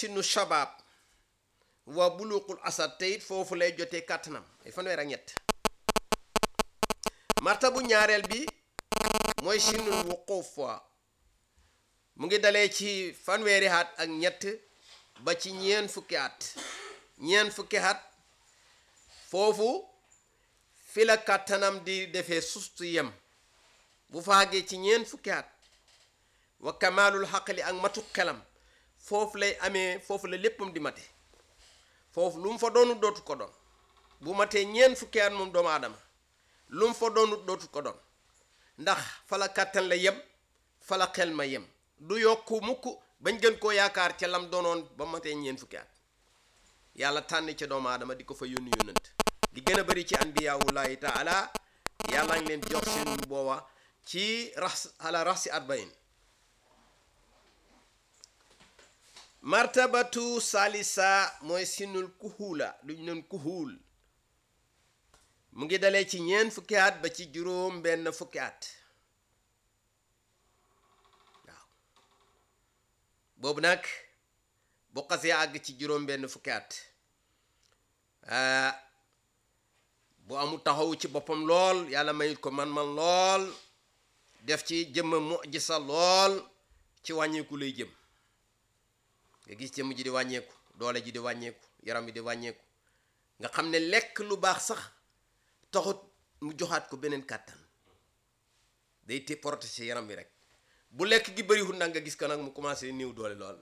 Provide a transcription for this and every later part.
sinu shabaab wa buluqul asad te it foofu lay jotee kàttanam ay fanweer ak ñett martabu ñaareel bi mooy sinul wuquuf wa mu ngi dalee ci fanweeri at ak ñett ba ci ñeen fukki at ñeen fukki at foofu fi la kàttanam di defee sustu yem bu faagee ci ñeen fukki at wa kamaalul xaqli ak matu xelam foofu lay amee foofu la léppam di mate foofu lu mu fa doonu dootu ko doon bu matee ñeen fukki at moom doomu aadama lu mu fa doonu dootu ko doon ndax fa la kàttan la yem fa la xel ma yem du yokku mukk bañ gën koo yaakaar ca lam doonoon ba matee ñeen fukki at yàlla tànn ca doomu aadama di ko fa yónni yónnant li gën a bëri ci anbiyaawullahi taala yàlla ngi leen jox seen booba ci rax ala rax si arbain martabatu salisa mooy sinul kuhuula lu ñu neen kuhuul mu ngi dalee ci ñeen fukki at ba ci juróom benn fukki at waaw boobu nag bu xasee àgg ci juróom benn fukki at bu amul taxaw ci boppam lool yàlla mayit ko man-man lool def ci jëmm mujisa lool ci wàññeeku lay jëm nga gis jëmm ji di wàññeeku doole ji di wàññeeku yaram bi di wàññeeku nga xam ne lekk lu baax sax taxut mu joxaat ko beneen kàttan day te protéger yaram bi rek bu lekk gi bëriwul nag nga gis ko nag mu commencé néew doole lool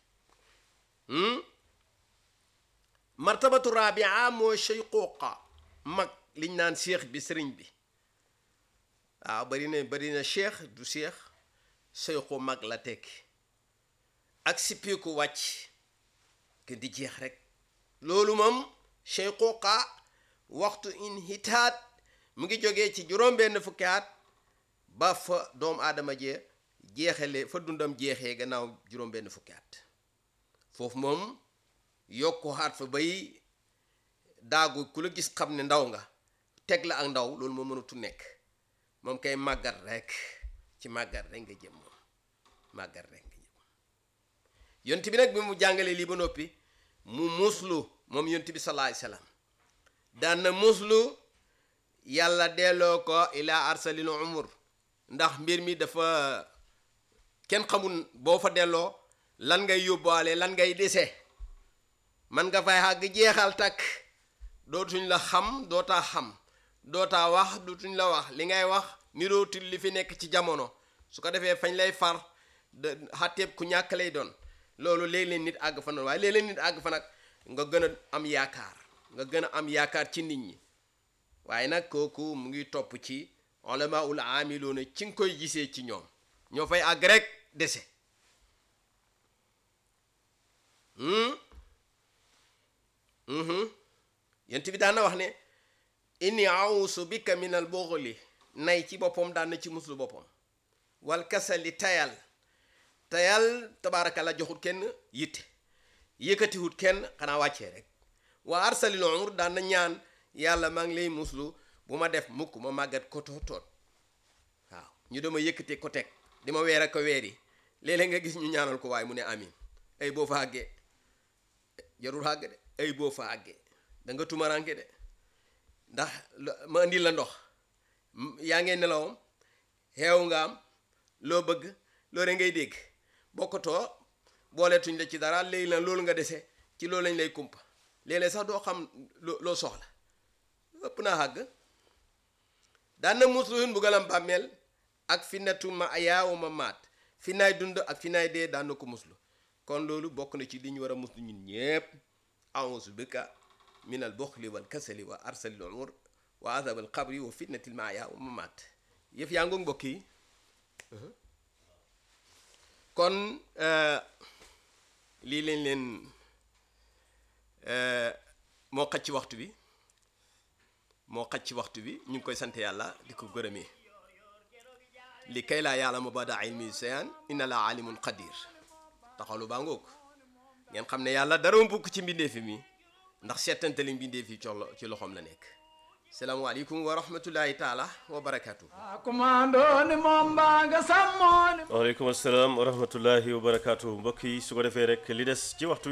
martabatu rabia mooy sheyqooqa mag liñ naan cheikh bi sëriñ bi waaw bari na bari na cheikh du cheikh seyqu mag la tekki ak sippiku wàcc ke di jeex rek loolu moom sheyqooqa waxtu in hitaat mu ngi jógee ci juróom-benn fukki at ba fa doomu aadama jee jeexale fa dundam jeexee gannaaw juróom-benn fukki at foofu moom yokku xaat fa bay daagu ku la gis xam ne ndaw nga teg la ak ndaw loolu moo mënatu nekk moom kay màggat rek ci màggat rek nga jëm moom màggat rek nga jëm yont bi nag bi mu jàngalee lii ba noppi mu muslu moom yont bi salaay salaam daan na muslu yàlla delloo ko ila arsalil umur ndax mbir mi dafa kenn xamul boo fa delloo lan ngay yóbbaale lan ngay dese man nga fay xàgg jeexal takk dootuñ la xam dootaa xam dootaa wax dootuñ la wax li ngay wax nirootul li fi nekk ci jamono su ko defee fañ lay far de xàtteeb ku ñàkk lay doon loolu léeg-léeg nit àgg fa noonu waaye léeg-léeg nit àgg fa nag nga gën a am yaakaar nga gën a am yaakaar ci nit ñi waaye nag kooku mu ngi topp ci ulama ul aamiloona ci nga koy gisee ci ñoom ñoo fay àgg rek dese yent bi daan na wax ne inni awusu bika min al bughli nay ci boppam daan na ci muslu boppam wal kasali tayal tayal tabaaraka la joxut kenn yitte yëkkatiwut kenn xanaa wàccee rek waa arsalil umur daan na ñaan yàlla maa ngi lay muslu bu ma def mukk ma màggat ko tootoot waaw ñu dama yëkkate ko teg di ma weer ak ko weer yi léeg-léeg nga gis ñu ñaanal ko waaye mu ne amin ay boo fa àggee jarul àgg de ay boo fa àggee da nga tumaranke de ndax ma indi la ndox yaa ngee nelawam xeew nga am loo bëgg loolu ngay dégg bokkatoo booleetuñ la ci dara léegi la loolu nga dese ci loolu lañ lay kumpa léeg-léeg sax doo xam loo soxla ëpp naa àgg daan na musluhun bugalam bàmmeel ak finnatu ma ayaawu ma maat fi naay dund ak fi naay dee daan na ko muslu kon loolu bokk na ci li ñu war a muslu ñun ñépp auzu bika min al buxli wal kasali wa arsalil umur wa azab al qabri wa fitnatil maaya wa mamaat yëf yaa ngoog mbokk yi kon lii lañ leen moo xaj ci waxtu bi moo xaj ci waxtu bi ñu ngi koy sant yàlla di ko gërëmee li kay laa yàlla ma bada ilmi seyan inna la alimun qadir taxalu baa ngoog ngeen xam ne yàlla dara mbukk ci mbindeefi mi ndax seetantali mbindeef yi ci loxoom la nekk salaamaaleykum wa rahmatullahi taala wa barakatu kumandooni moom mbaa nga sàmmooni waaleykum asalaam wa rahmatullahi wa barakaatu mbokk yi su ko defee rek li des ci waxtu